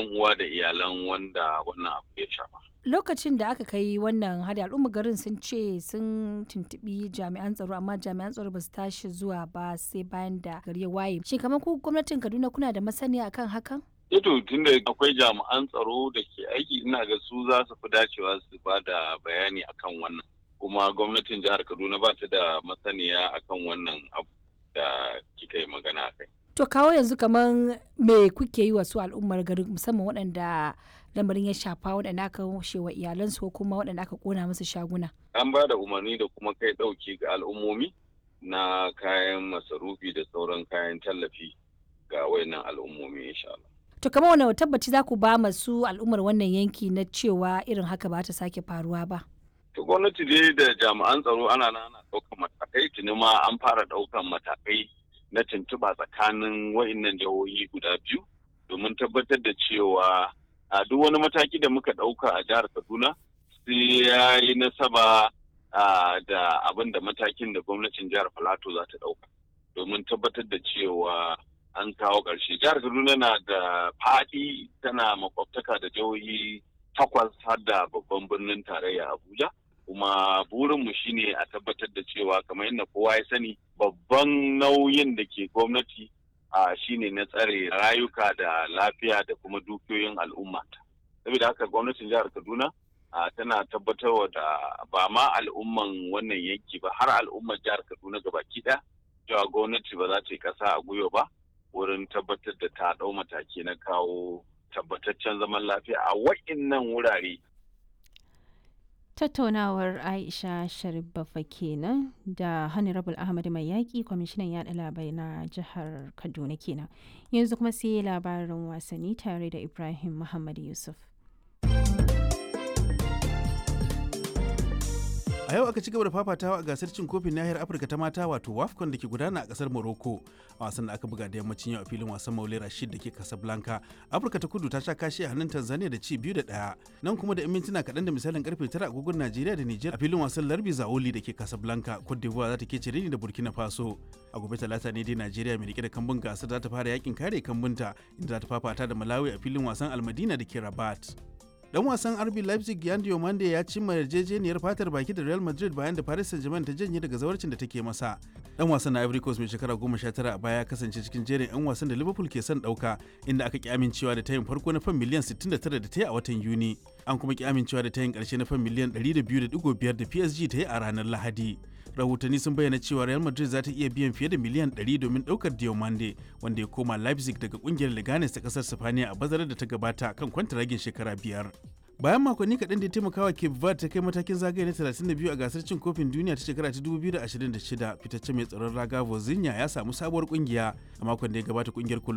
yan uwa da iyalan wanda wannan abu ya shafa. Lokacin da aka kai wannan hari al'umma garin sun ce sun tuntubi jami'an tsaro amma jami'an tsaro ba su tashi zuwa ba sai bayan da gari ya waye. Shin kamar ku gwamnatin Kaduna kuna da masaniya akan hakan? Ito tunda akwai jami'an tsaro da ke aiki ina ga su za su fi dacewa su ba da bayani akan wannan. Kuma gwamnatin jihar Kaduna ba ta da masaniya akan wannan abu da kika yi magana kai. To kawo yanzu kamar me kuke yi wa su al'ummar garin musamman waɗanda lamarin ya shafa waɗanda aka washe wa iyalansu ko kuma waɗanda aka kona musu shaguna. An ba da umarni da kuma kai ɗauki ga al'ummomi na kayan masarufi da sauran kayan tallafi ga wayannan al'ummomi insha Allah. To kamar wani tabbaci za ku ba masu al'ummar wannan yanki na cewa irin haka ba ta sake faruwa ba. To gwamnati dai da jami'an tsaro ana nan ana ɗaukan matakai tuni ma an fara ɗaukan matakai na tuntuɓa tsakanin wa'innan jihohi guda biyu domin tabbatar da cewa a duk wani mataki da muka ɗauka a jihar Kaduna sai ya yi nasaba da abin da matakin da gwamnatin jihar Filato za ta ɗauka domin tabbatar da cewa an kawo ƙarshe. Jihar Kaduna na da faɗi tana makwabtaka da jihohi takwas har da babban birnin tarayya Abuja. kuma burinmu shine a tabbatar da cewa kamar yadda kowa ya sani babban nauyin da ke gwamnati a shine na tsare rayuka da lafiya da kuma dukiyoyin al'umma saboda haka gwamnatin jihar kaduna tana tabbatarwa da ba ma al'umman wannan yanki ba har al'ummar jihar kaduna gabaki ɗaya cewa gwamnati ba za ta yi ƙasa a gwiwa ba wurin tabbatar da ta ɗau mataki na kawo tabbataccen zaman lafiya a wa'innan wurare tattaunawar aisha sharif bafa kenan da honorable ahmad mai yaƙi kwamishinan yaɗa labarai na jihar kaduna kenan yanzu kuma sai labarin wasanni tare da ibrahim muhammad yusuf a yau aka ci gaba da fafatawa a gasar cin kofin nahiyar afirka ta mata wato wafcon da ke gudana a kasar morocco a wasan da aka buga da yammacin yau a filin wasan maule rashid da ke casablanca afirka ta kudu ta sha kashi a hannun tanzania da ci biyu da ɗaya nan kuma da 'yan mintuna kaɗan da misalin karfe tara agogon najeriya da niger a filin wasan larbi zaoli da ke casablanca cote d'ivoire za ta ke cire ni da burkina faso a gobe talata ne dai najeriya mai rike da kambun gasar za ta fara yakin kare kambunta inda za ta fafata da malawi a filin wasan almadina da ke rabat dan wasan RB Leipzig Yan Diomande ya cimma yarjejeniyar fatar baki da Real Madrid bayan da Paris Saint-Germain ta janye daga zawarcin da take masa. Dan wasan na Ivory Coast mai shekara 19 a baya ya kasance cikin jerin 'yan wasan da Liverpool ke son dauka inda aka ki amincewa da tayin farko na fan miliyan 69 da ta yi a watan Yuni. An kuma ki amincewa da tayin karshe na fan miliyan 102.5 da PSG ta yi a ranar Lahadi. rahotanni sun bayyana cewa real madrid za ta iya biyan fiye da miliyan 100 domin daukar diomande wanda ya koma leipzig daga kungiyar leganes ta kasar sifaniya a bazarar da ta gabata kan kwantaragin shekara biyar bayan makonni kaɗan da ya taimakawa cape verde ta kai matakin zagaye na 32 a gasar cin kofin duniya ta shekara ta 2026 fitacce mai tsaron raga vozinha ya samu sabuwar kungiya a makon da ya gabata kungiyar